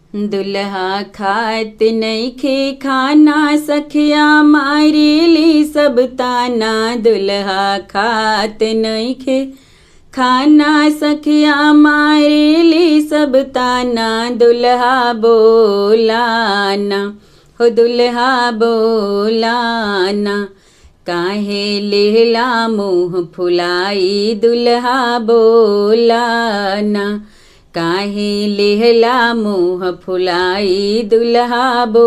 दुल्हा खात नइखे खाना सखिया मारेली सब ताना दुल्हा खात नइखे खाना सखिया मारेली सब ताना दुल्हा बोलाना हो दुल्हा बोलाना काहे लेहला मुँह फुलाई दुल्हा बोलाना काहे लेहला मुँह फुलाई दुल्हा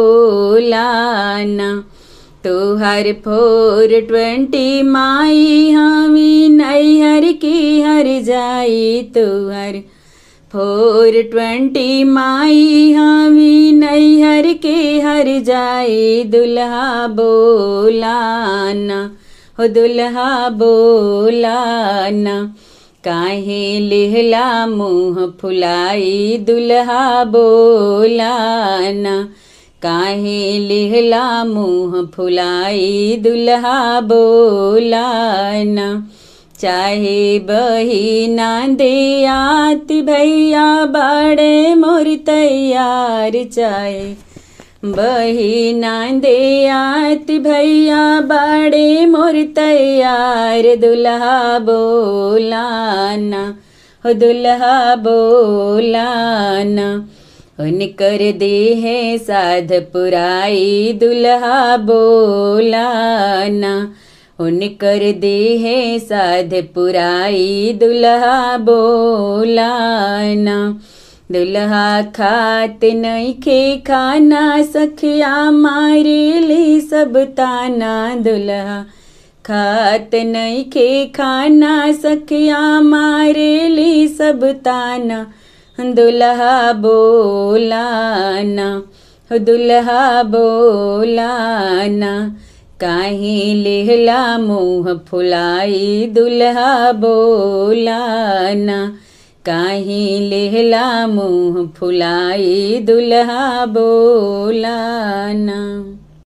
बोलाना तोहर फोर ट्वेंटी माई हमी नैहर की हर जाई तोहर फोर ट्वेंटी माई हमी नैहर के हर जाई दुल्हा बोलाना हो दुल्हा बोलाना काहे लेहला मुँह फुलाई दुल्हा बोलाना काहे लेहला मुँह फुलाई दुल्हा बोलाना चाहे बहिना दे आती भैया बाड़े मोर तैयार चाहे बहिना दे आती भैया बाड़े मोर तैयार दुल्हा बोलाना हो दुल्हा बोलाना उनकर दे है साध पुराई दुल्हा बोलाना उनकर दे है साध पुराई दुल्हा बोलाना दुल्हा खात नइखे खाना सखिया मारेली सब ताना दुल्हा खात नइखे खाना सखिया मारेली सब ताना दुल्हा बोलाना हो दुल्हा बोलाना काहे लेहला मुँह फुलाई दुल्हा बोलाना काहे लेहला मुँह फुलाई दुल्हा बोलाना